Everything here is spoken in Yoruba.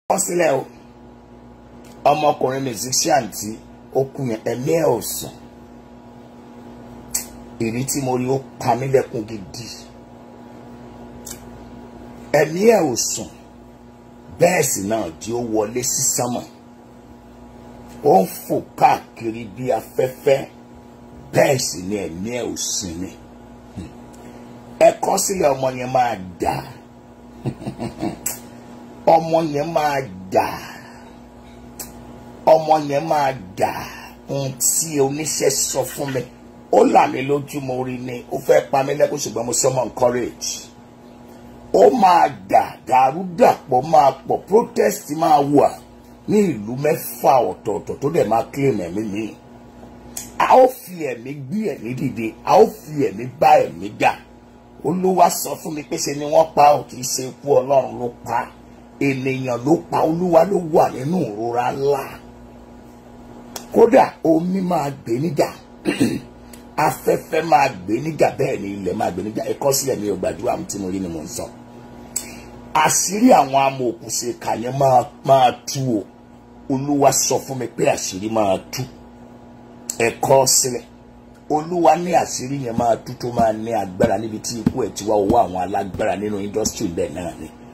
kọ́ sílẹ̀ o ọmọkùnrin musician tí ó kú yẹn ẹ̀mí ẹ̀ ò sùn ìrí tí mo rí ó pa mí lẹ́kún gidi ẹ̀mí ẹ̀ ò sùn bẹ́ẹ̀ sì náà tí ó wọlé sí sánmọ̀ ó ń fò káàkiri bí afẹ́fẹ́ bẹ́ẹ̀ sì ni ẹ̀mí ẹ̀ ò sinmi ẹ kọ́ sílẹ̀ ọmọ yẹn máa dà ọmọ yẹn máa dà ọmọ yẹn máa dà ohun tí oníṣẹ́ sọ fún mi ó là mí lójú mo rí ni ó fẹ́ pa mí lẹ́kùn ṣùgbọ́n mo sọ mọ́ encourage ó máa dà dàrúdàpọ̀ máa pọ̀ protest máa wà ní ìlú mẹ́fà ọ̀tọ̀ọ̀tọ̀ tó dẹ̀ máa claim ẹ̀mí mi a ó fi ẹ̀mí gbé ẹ̀mí dìde a ó fi ẹ̀mí bá ẹ̀mí jà olúwa sọ fún mi pé ṣe ni wọ́n pa ò kì í ṣe ikú ọlọ́run ló pa ènìyàn ló pa olúwa ló wà nínú ìrora ńlá kódà omi máa gbé níjà afẹ́fẹ́ máa gbé níjà bẹ́ẹ̀ ni ilẹ̀ máa gbé níjà ẹ̀kọ́ sílẹ̀ mi ò gbàdúrà tí mo rí ni mo ń sọ àṣírí àwọn amòòkùnṣe kàyẹn máa máa tú o olúwa sọ fún mi pé àṣírí máa tú ẹ̀kọ́ sílẹ̀ olúwa ní àṣírí yẹn máa tú tó máa ní agbára níbi tí ikú ẹ̀ ti wá owó àwọn alágbára nínú indọ́sítírì bẹ́ẹ̀ náà ni